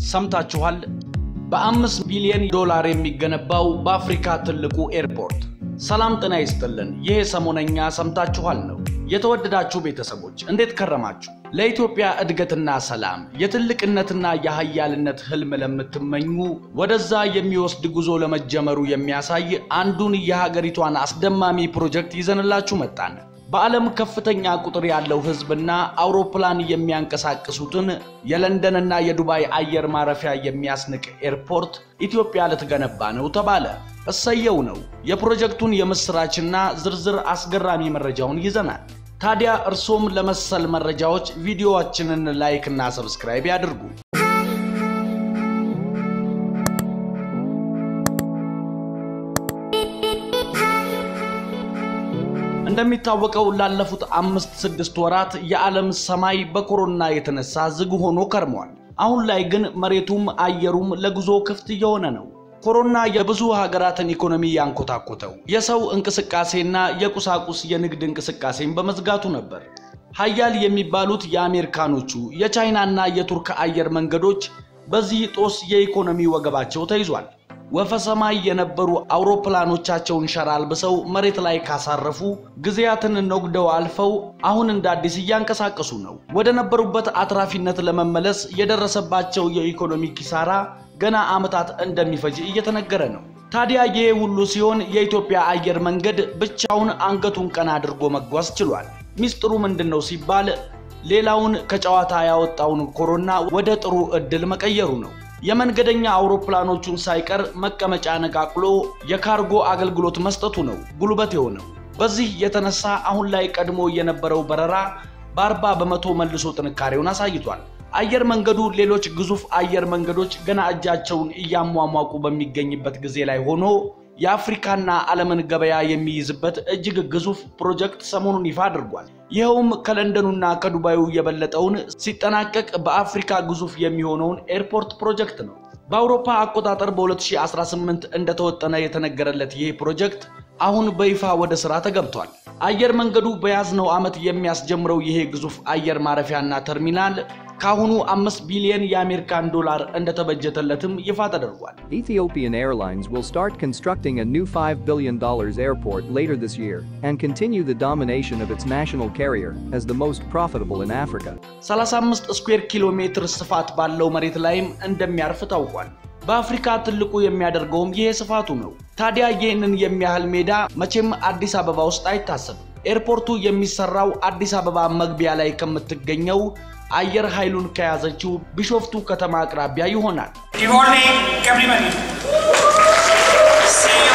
ሰምታችኋል። በአምስት ቢሊዮን ዶላር የሚገነባው በአፍሪካ ትልቁ ኤርፖርት። ሰላም ጤና ይስጥልን። ይህ ሰሞነኛ ሰምታችኋል ነው። የተወደዳችሁ ቤተሰቦች እንዴት ከረማችሁ? ለኢትዮጵያ እድገትና ሰላም የትልቅነትና የሀያልነት ህልም ለምትመኙ ወደዛ የሚወስድ ጉዞ ለመጀመሩ የሚያሳይ አንዱን የሀገሪቷን አስደማሚ ፕሮጀክት ይዘንላችሁ መጣን። በዓለም ከፍተኛ ቁጥር ያለው ህዝብና አውሮፕላን የሚያንቀሳቅሱትን የለንደንና የዱባይ አየር ማረፊያ የሚያስንቅ ኤርፖርት ኢትዮጵያ ልትገነባ ነው ተባለ። እሰየው ነው። የፕሮጀክቱን የምስራችና ዝርዝር አስገራሚ መረጃውን ይዘናል። ታዲያ እርሶም ለመሰል መረጃዎች ቪዲዮዋችንን ላይክ እና ሰብስክራይብ ያድርጉ። እንደሚታወቀው ላለፉት አምስት ስድስት ወራት የዓለም ሰማይ በኮሮና የተነሳ ዝግ ሆኖ ከርሟል። አሁን ላይ ግን መሬቱም አየሩም ለጉዞ ክፍት እየሆነ ነው። ኮሮና የብዙ ሀገራትን ኢኮኖሚ ያንኮታኮተው የሰው እንቅስቃሴና የቁሳቁስ የንግድ እንቅስቃሴን በመዝጋቱ ነበር። ሀያል የሚባሉት የአሜሪካኖቹ የቻይናና የቱርክ አየር መንገዶች በዚህ ጦስ የኢኮኖሚ ወገባቸው ተይዟል። ወፈ ሰማይ የነበሩ አውሮፕላኖቻቸውን ሸራ አልብሰው መሬት ላይ ካሳረፉ ጊዜያትን ነጉደው አልፈው አሁን እንደ አዲስ እያንቀሳቀሱ ነው። ወደ ነበሩበት አትራፊነት ለመመለስ የደረሰባቸው የኢኮኖሚ ኪሳራ ገና ዓመታት እንደሚፈጅ እየተነገረ ነው። ታዲያ ይህ ሁሉ ሲሆን የኢትዮጵያ አየር መንገድ ብቻውን አንገቱን ቀና አድርጎ መጓዝ ችሏል። ሚስጥሩ ምንድን ነው ሲባል ሌላውን ከጨዋታ ያወጣውን ኮሮና ወደ ጥሩ ዕድል መቀየሩ ነው። የመንገደኛ አውሮፕላኖቹን ሳይቀር መቀመጫ ነቃቅሎ የካርጎ አገልግሎት መስጠቱ ነው ጉልበት የሆነው። በዚህ የተነሳ አሁን ላይ ቀድሞ የነበረው በረራ በአርባ በመቶ መልሶ ጥንካሬውን አሳይቷል። አየር መንገዱ ሌሎች ግዙፍ አየር መንገዶች ገና እጃቸውን እያሟሟቁ በሚገኝበት ጊዜ ላይ ሆኖ የአፍሪካና ዓለምን ገበያ የሚይዝበት እጅግ ግዙፍ ፕሮጀክት ሰሞኑን ይፋ አድርጓል። ይኸውም ከለንደኑና ከዱባዩ የበለጠውን ሲጠናቀቅ በአፍሪካ ግዙፍ የሚሆነውን ኤርፖርት ፕሮጀክት ነው። በአውሮፓ አቆጣጠር በ2018 እንደተወጠነ የተነገረለት ይህ ፕሮጀክት አሁን በይፋ ወደ ሥራ ተገብቷል። አየር መንገዱ በያዝነው ዓመት የሚያስጀምረው ይሄ ግዙፍ አየር ማረፊያና ተርሚናል ከአሁኑ አምስት ቢሊዮን የአሜሪካን ዶላር እንደተበጀተለትም ይፋ ተደርጓል። Ethiopian Airlines will start constructing a new $5 billion airport later this year and continue the domination of its national carrier as the most profitable in Africa. 35 ስኩዌር ኪሎ ሜትር ስፋት ባለው መሬት ላይም እንደሚያርፍ ታውቋል። በአፍሪካ ትልቁ የሚያደርገውም ይሄ ስፋቱ ነው። ታዲያ ይህንን የሚያህል ሜዳ መቼም አዲስ አበባ ውስጥ አይታሰብም። ኤርፖርቱ የሚሰራው አዲስ አበባ መግቢያ ላይ ከምትገኘው አየር ኃይሉን ከያዘችው ቢሾፍቱ ከተማ አቅራቢያ ይሆናል። Good morning, everybody. See you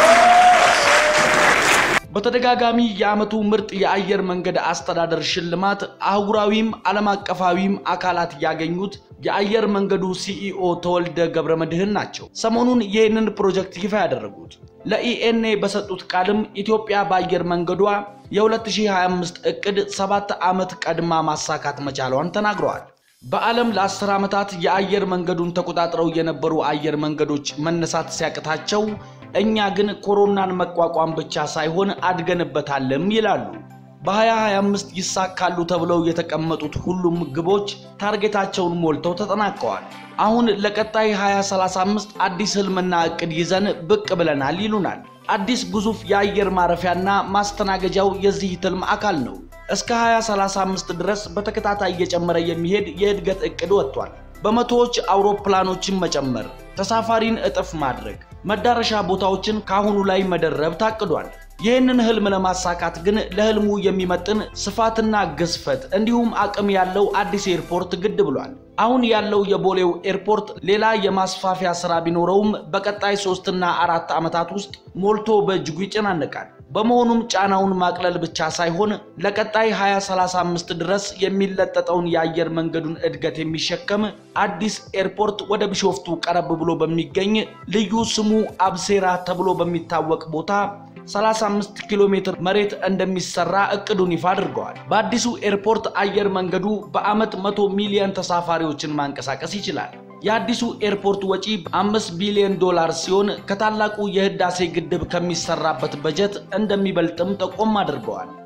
በተደጋጋሚ የዓመቱ ምርጥ የአየር መንገድ አስተዳደር ሽልማት አህጉራዊም ዓለም አቀፋዊም አካላት ያገኙት የአየር መንገዱ ሲኢኦ ተወልደ ገብረ መድህን ናቸው። ሰሞኑን ይህንን ፕሮጀክት ይፋ ያደረጉት ለኢኤንኤ በሰጡት ቃልም ኢትዮጵያ በአየር መንገዷ የ2025 እቅድ ሰባት ዓመት ቀድማ ማሳካት መቻሏን ተናግረዋል። በዓለም ለአስር ዓመታት የአየር መንገዱን ተቆጣጥረው የነበሩ አየር መንገዶች መነሳት ሲያቅታቸው እኛ ግን ኮሮናን መቋቋም ብቻ ሳይሆን አድገንበታልም ይላሉ። በ2025 ይሳካሉ ተብለው የተቀመጡት ሁሉም ግቦች ታርጌታቸውን ሞልተው ተጠናቀዋል። አሁን ለቀጣይ 2035 አዲስ ህልምና እቅድ ይዘን ብቅ ብለናል ይሉናል። አዲስ ግዙፍ የአየር ማረፊያና ማስተናገጃው የዚህ ትልም አካል ነው። እስከ 2035 ድረስ በተከታታይ እየጨመረ የሚሄድ የእድገት እቅድ ወጥቷል። በመቶዎች አውሮፕላኖችን መጨመር፣ ተሳፋሪን እጥፍ ማድረግ፣ መዳረሻ ቦታዎችን ከአሁኑ ላይ መደረብ ታቅዷል። ይህንን ህልም ለማሳካት ግን ለህልሙ የሚመጥን ስፋትና ግዝፈት እንዲሁም አቅም ያለው አዲስ ኤርፖርት ግድ ብሏል። አሁን ያለው የቦሌው ኤርፖርት ሌላ የማስፋፊያ ስራ ቢኖረውም በቀጣይ ሶስትና አራት ዓመታት ውስጥ ሞልቶ በእጅጉ ይጨናነቃል። በመሆኑም ጫናውን ማቅለል ብቻ ሳይሆን ለቀጣይ 2035 ድረስ የሚለጠጠውን የአየር መንገዱን እድገት የሚሸከም አዲስ ኤርፖርት ወደ ቢሾፍቱ ቀረብ ብሎ በሚገኝ ልዩ ስሙ አብሴራ ተብሎ በሚታወቅ ቦታ 35 ኪሎ ሜትር መሬት እንደሚሰራ እቅዱን ይፋ አድርገዋል። በአዲሱ ኤርፖርት አየር መንገዱ በዓመት 100 ሚሊዮን ተሳፋሪዎችን ማንቀሳቀስ ይችላል። የአዲሱ ኤርፖርት ወጪ 5 ቢሊዮን ዶላር ሲሆን ከታላቁ የህዳሴ ግድብ ከሚሰራበት በጀት እንደሚበልጥም ጠቆም አድርገዋል።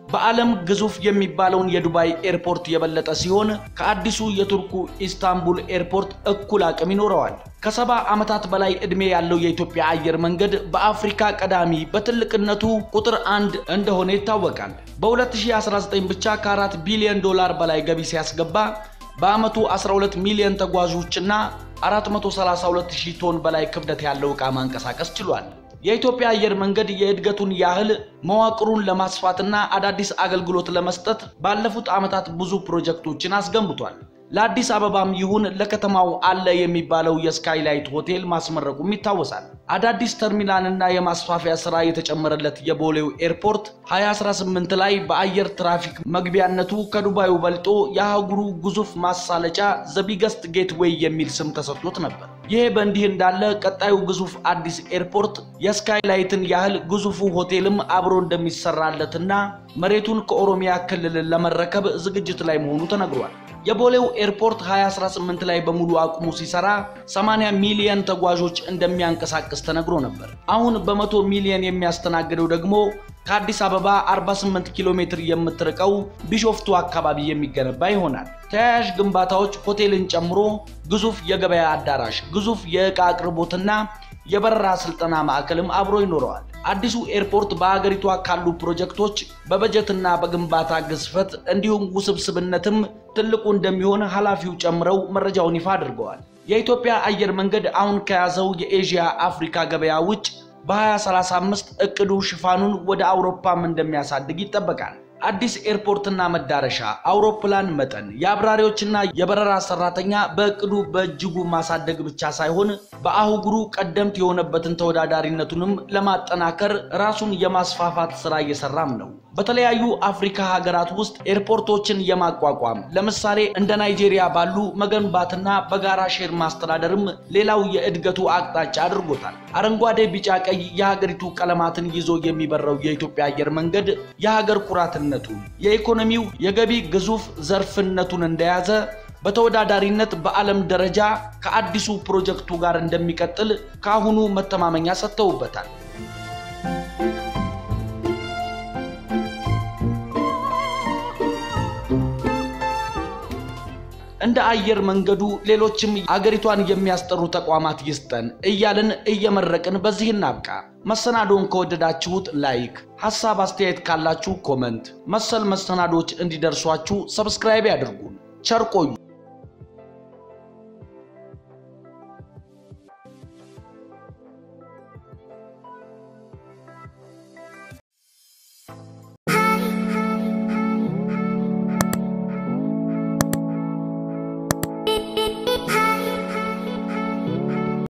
በዓለም ግዙፍ የሚባለውን የዱባይ ኤርፖርት የበለጠ ሲሆን ከአዲሱ የቱርኩ ኢስታንቡል ኤርፖርት እኩል አቅም ይኖረዋል። ከሰባ ዓመታት በላይ ዕድሜ ያለው የኢትዮጵያ አየር መንገድ በአፍሪካ ቀዳሚ በትልቅነቱ ቁጥር አንድ እንደሆነ ይታወቃል። በ2019 ብቻ ከ4 ቢሊዮን ዶላር በላይ ገቢ ሲያስገባ በዓመቱ 12 ሚሊዮን ተጓዦችና 432,000 ቶን በላይ ክብደት ያለው ዕቃ ማንቀሳቀስ ችሏል። የኢትዮጵያ አየር መንገድ የእድገቱን ያህል መዋቅሩን ለማስፋትና አዳዲስ አገልግሎት ለመስጠት ባለፉት ዓመታት ብዙ ፕሮጀክቶችን አስገንብቷል። ለአዲስ አበባም ይሁን ለከተማው አለ የሚባለው የስካይላይት ሆቴል ማስመረቁም ይታወሳል። አዳዲስ ተርሚናልና የማስፋፊያ ስራ የተጨመረለት የቦሌው ኤርፖርት 2018 ላይ በአየር ትራፊክ መግቢያነቱ ከዱባዩ በልጦ የአህጉሩ ግዙፍ ማሳለጫ ዘቢገስት ጌትዌይ የሚል ስም ተሰጥቶት ነበር። ይሄ በእንዲህ እንዳለ ቀጣዩ ግዙፍ አዲስ ኤርፖርት የስካይላይትን ያህል ግዙፉ ሆቴልም አብሮ እንደሚሰራለትና መሬቱን ከኦሮሚያ ክልል ለመረከብ ዝግጅት ላይ መሆኑ ተነግሯል። የቦሌው ኤርፖርት 2018 ላይ በሙሉ አቅሙ ሲሰራ 80 ሚሊዮን ተጓዦች እንደሚያንቀሳቅስ ተነግሮ ነበር። አሁን በመቶ ሚሊዮን የሚያስተናግደው ደግሞ ከአዲስ አበባ 48 ኪሎ ሜትር የምትርቀው ቢሾፍቱ አካባቢ የሚገነባ ይሆናል። ተያያዥ ግንባታዎች ሆቴልን ጨምሮ ግዙፍ የገበያ አዳራሽ፣ ግዙፍ የዕቃ አቅርቦትና የበረራ ስልጠና ማዕከልም አብሮ ይኖረዋል። አዲሱ ኤርፖርት በሀገሪቷ ካሉ ፕሮጀክቶች በበጀትና በግንባታ ግዝፈት እንዲሁም ውስብስብነትም ትልቁ እንደሚሆን ኃላፊው ጨምረው መረጃውን ይፋ አድርገዋል። የኢትዮጵያ አየር መንገድ አሁን ከያዘው የኤዥያ አፍሪካ ገበያ ውጭ በ2035 እቅዱ ሽፋኑን ወደ አውሮፓም እንደሚያሳድግ ይጠበቃል። አዲስ ኤርፖርትና መዳረሻ፣ አውሮፕላን መጠን፣ የአብራሪዎችና የበረራ ሰራተኛ በእቅዱ በእጅጉ ማሳደግ ብቻ ሳይሆን በአህጉሩ ቀደምት የሆነበትን ተወዳዳሪነቱንም ለማጠናከር ራሱን የማስፋፋት ስራ እየሰራም ነው። በተለያዩ አፍሪካ ሀገራት ውስጥ ኤርፖርቶችን የማቋቋም ለምሳሌ እንደ ናይጄሪያ ባሉ መገንባትና በጋራ ሼር ማስተዳደርም ሌላው የእድገቱ አቅጣጫ አድርጎታል። አረንጓዴ፣ ቢጫ፣ ቀይ የሀገሪቱ ቀለማትን ይዞ የሚበረው የኢትዮጵያ አየር መንገድ የሀገር ኩራትነቱን የኢኮኖሚው የገቢ ግዙፍ ዘርፍነቱን እንደያዘ በተወዳዳሪነት በዓለም ደረጃ ከአዲሱ ፕሮጀክቱ ጋር እንደሚቀጥል ከአሁኑ መተማመኛ ሰጥተውበታል። እንደ አየር መንገዱ ሌሎችም አገሪቷን የሚያስጠሩ ተቋማት ይስጠን እያልን እየመረቅን በዚህ እናብቃ። መሰናዶውን ከወደዳችሁት ላይክ፣ ሐሳብ አስተያየት ካላችሁ ኮመንት፣ መሰል መሰናዶች እንዲደርሷችሁ ሰብስክራይብ ያድርጉን። ቸር ቆዩ።